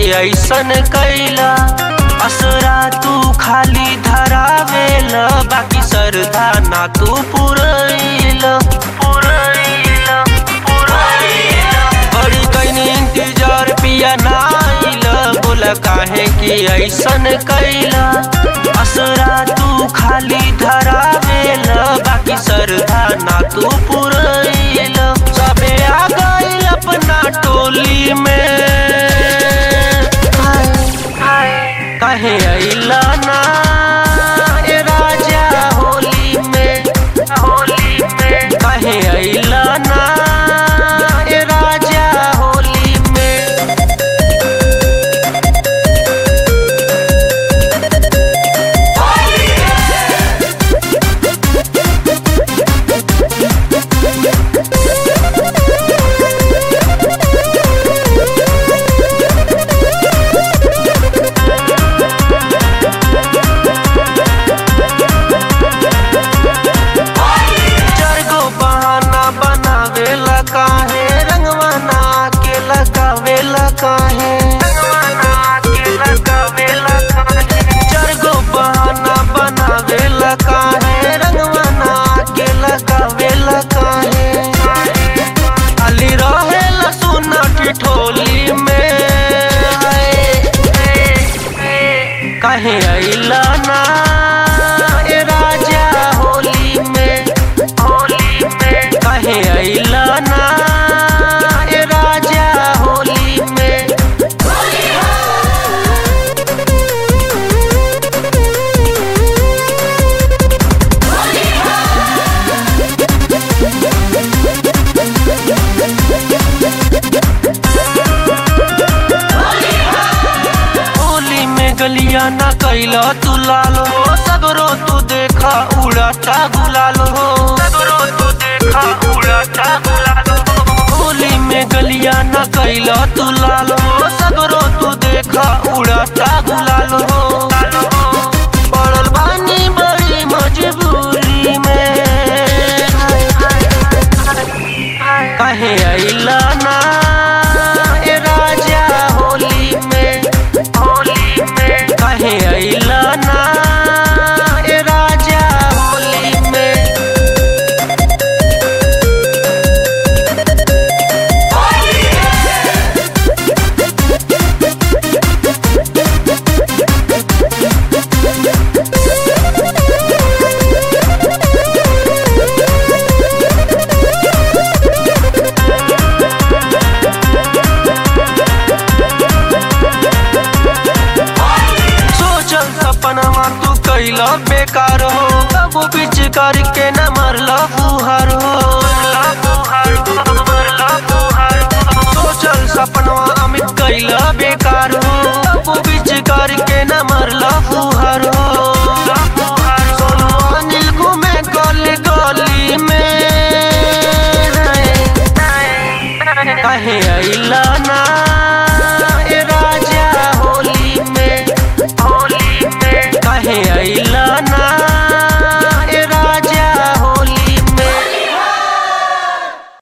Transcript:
ऐसन कैला असरा तू खाली धरावेल बाकी सरधा ना तू पुरैल पुरैल पुरैल बड़ी कैनी इंतजार पिया नाइल बोला काहे कि ऐसन कैला असरा तू खाली धरावेल बाकी सरधा ना तू पुरैल सबे आ गइल अपना टोली में कहे अइला ना ए राजा होली में होली में कहे अइला ना ए राजा होली में चारगो बहाना बनावेला काहे रंगवा ना के लगावेला काहे चारगो बहाना बनावेला काहे रंगवा ना के लगावेला काहे खाली रहेला सुना ठिठोली में कहे अइला ना ए राजा होली में होली में कहे अइला ना ए राजा होली में होली में गलिया ना कैला तू लाल हो सगरो तू देखा उड़ाता गुलाल हो सगरो तू देखा उड़ाता गुलाल हो होली में गलिया ना कैला तू लाल हो सगरो तू देखा उड़ाता गुलाल हो पड़ल बानी बड़ी मजबूरी में कहे अइला ना ए राजा होली में होली में कहे अइला ना ए राजा होली में सोचल सपनवा तू कैला बेकार हो अब बीच करके न मरला फुहार हो सोचल सपनवा अमित कैला बेकार हो अब बीच करके न मरला फुहार हो